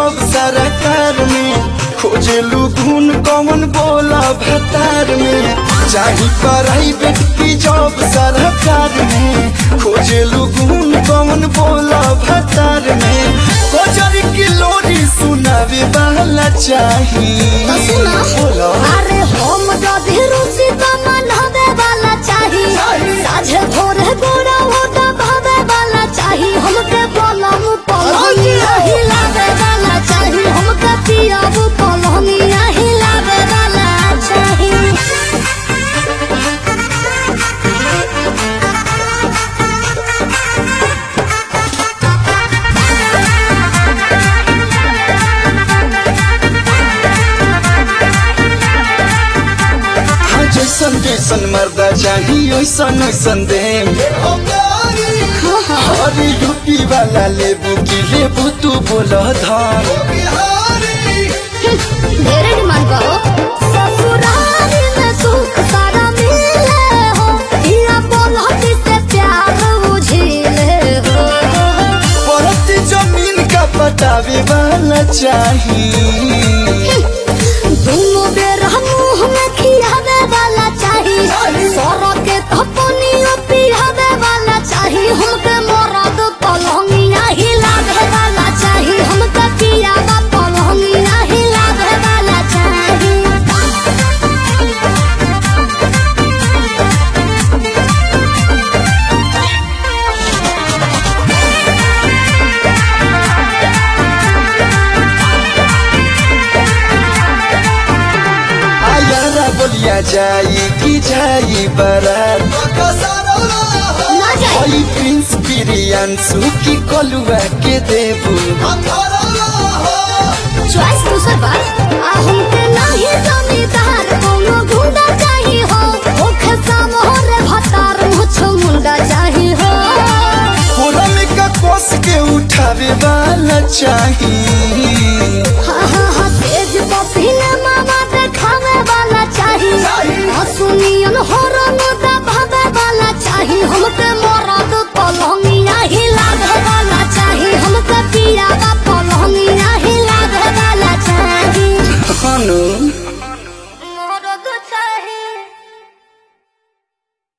job सरकार में खोजलू गुण कौन बोला भतार में चाही प्राइवेट की जॉब सरकार में खोजलू गुण कौन बोला भतार में कोजर की लोरी सुनावे वाला चाही तो सुना बोला अरे हम जदि रुचि त मनहबे वाला चाही साझे भोरे गोरा ओटा भावे वाला चाही हमके पलम पलमिया हिलावे वाला चाही हमके पियाब पलमिया हिलावे वाला चाही हाँ जैसन जैसन मर्दा चाही ओइसन ओइसन देम अरे यूपी वाला लेबू की लेबू तू बोल धान ढेरे डिमांड करो ससुराल में सुख सारा मिले हो इया बोलती से प्यार बुझिले हो परत जमीन का पटावे वाला चाही दोनों बेर मुंह में खियावे वाला चाही सर के थपनियो पियावे वाला चाही हमके मरद पलंगिया हिलावे वाला चाही हमके पियावा पलंगिया हिलावे वाला चाही आयारा बोलिया जाई की जाई बारात ना जाए हई प्रिंस बिरियांसु की कलुआ के देबू चॉइस दूसर बात आ हमके नाही जमीदार कोनो गुंडा चाही हो ओखे सामोरे भतार मुछ मुंडा चाही हो कोरा में का कोस के उठावे वाला चाही हा हा हा तेज पसीने मामा देखावे वाला चाही हसुनियन होरन दबावे वाला चाही हमके मोरा